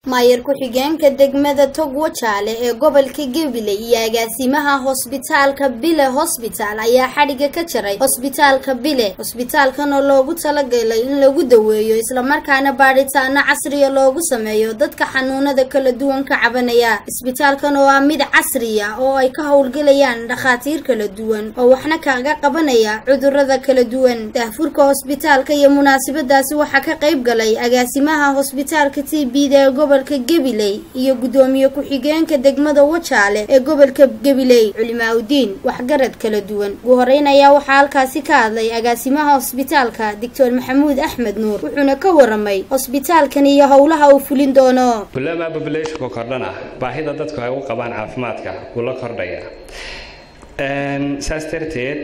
maayar ku-xigeenka degmada togwa jaale ee gobolka gabiley iyo agaasimaha hosbitaalka bile hosbitaal ayaa xadhiga ka jaray hosbitaalka bile hosbitaalkan oo loogu talagalay in lagu daweeyo islamarkaana baadhitaano casriya loogu sameeyo dadka xanuunada kala duwan ka cabanaya isbitaalkan oo ah mid casriya oo ay ka howlgelayaan dhakhaatiir kala duwan oo waxna kaga qabanaya cudurada kala duwan daahfurka hosbitaalka iyo munaasabadaasi waxaa ka qayb galay agaasimaha hosbitaalka t b da ee gobolka gabiley iyo gudoomiye ku-xigeenka degmada wajaale ee gobolka gabiley culimaaudiin waxgarad kala duwan ugu horeyn ayaa waxaa halkaasi ka hadlay agaasimaha hosbitaalka doctor maxamuud axmed nuur wuxuuna ka waramay hosbitaalkan iyo howlaha uu fulin doono kulama populationka kordhana baahida dadku ay u qabaan caafimaadka wuu la kordhaya saas darteed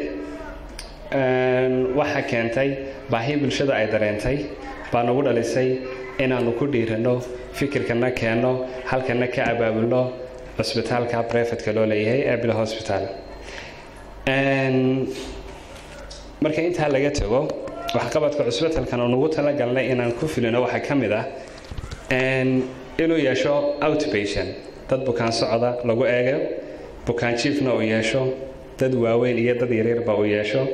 waxaa keentay baahi bulshada ay dareentay baa nagu dhalisay inaanu ku dhiirano fikirkana keenno halkana ka abaabulno cusbitaalka brevetka loo leeyahay ee bilo hosbital marka intaa laga tago waxqabadka cusbitalkan oo nagu talagalnay inaan ku filino waxaa ka mid ah inuu yeesho outpatient dad bukaan socda lagu eego bukaan jiefna uu yeesho dad waaweyn iyo dad yaryarba uu yeesho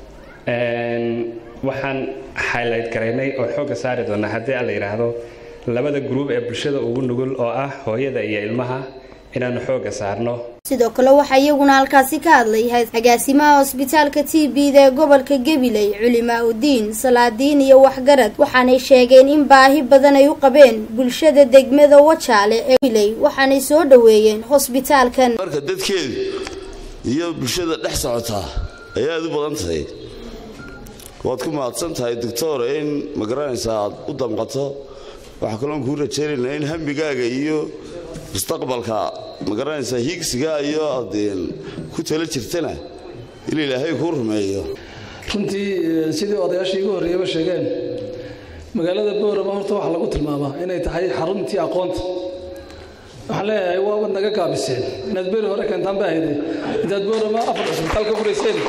waxaan highlight garaynay oo xoogga saari doonaa haddii a la yidhaahdo labada gruub ee bulshada ugu nugul oo ah hooyada iyo ilmaha inaanu xoogga saarno sidoo kale waxaa iyaguna halkaasi ka hadlay agaasimaha hosbitaalka t b da ee gobolka gabiley culimaa-udiin salaadiin iyo waxgarad waxaanay sheegeen in baahi badan ay u qabeen bulshada degmada wajaale ee gabiley waxaanay soo dhoweeyeen hosbitaalkan marka dadkeedu iyo bulshada dhex socotaa ay aada u badan tahay waad ku mahadsan tahay doctor in ma garanaysaa aad u damqato waxaa kaloon kuu rajaynaynaa in hambigaaga iyo mustaqbalka ma garanaysaa hiigsigaa iyo aad ku tala jirtana in ilaahay kuu rumeeyo runtii sidii odayaashii igu horreeyaba sheegeen magaalada boorama horta waxaa lagu tilmaamaa inay tahay xaruntii aqoonta waxaan leeyahay waabad naga gaabiseen inaad beri hore keentaan ba ahayde intaad boorama afar cusbitaal ka furayseen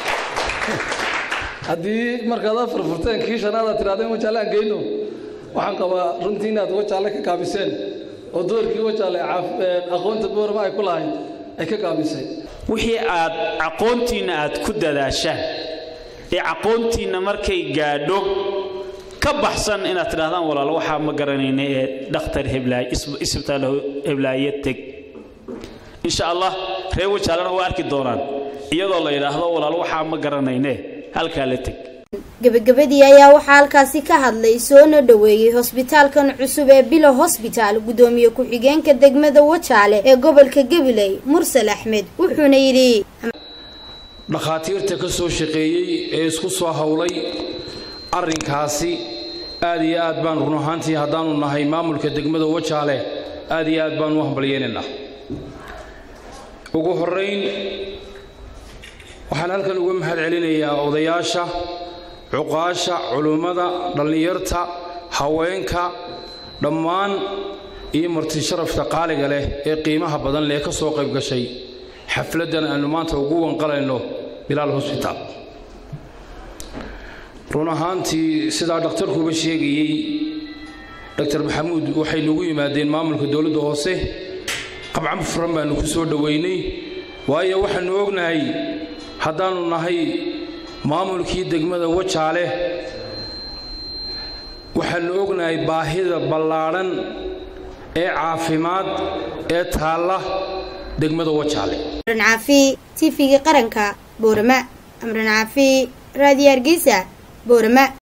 haddii markaad afar furteen kii shanaadaad tirahdeen wajaale aan geyno waxaan qabaa runtii inaad wajaale ka gaabiseen oo doorkii wajaale aqoonta boorama ay ku lahayd ay ka gaabisay wixii aad aqoontiinna aad ku dadaashaan ee aqoontiinna markay gaadho ka baxsan inaad tidhahdaan walaalo waxaa ma garanayna ee dhakhtar heblaay isbitaal heblaaye teg insha allah reer wajaalena waa arki doonaan iyadoo la yidhaahdo walaalo waxaa ma garanayne halkaa la teg gebagabadii ayaa waxaa halkaasi ka hadlay soona dhoweeyey hosbitaalkan cusub ee bilo hosbitaal gudoomiye ku-xigeenka degmada wajaale ee gobolka gabiley mursal axmed wuxuuna yidhi dhakhaatiirta ka soo shaqeeyey ee isku soo howlay arrinkaasi aad iyo aad baan run ahaantii haddaanu nahay maamulka degmada wajaale aad iyo aad baanu u hambalyeelaynaa ugu horrayn waxaan halkan uga mahad celinayaa odayaasha cuqaasha culummada dhallinyarta haweenka dhammaan iyo marti sharafka qaaliga leh ee qiimaha badan leh ka soo qayb gashay xafladdan aannu maanta ugu wanqalayno bilaal hosbitaal run ahaantii sidaa dhakhtarkuuba sheegayey doctor maxamuud waxay nagu yimaadeen maamulka dowladda hoose qabcan furan baannu ku soo dhoweynay waayo waxaannu ognahay haddaannu nahay maamulkii degmada wajaale waxaannu ognahay baahida ballaadhan ee caafimaad ee taalla degmada wajaale amran caafi tv-ga qaranka boorama amran caafi raadiyo hargeysa boorama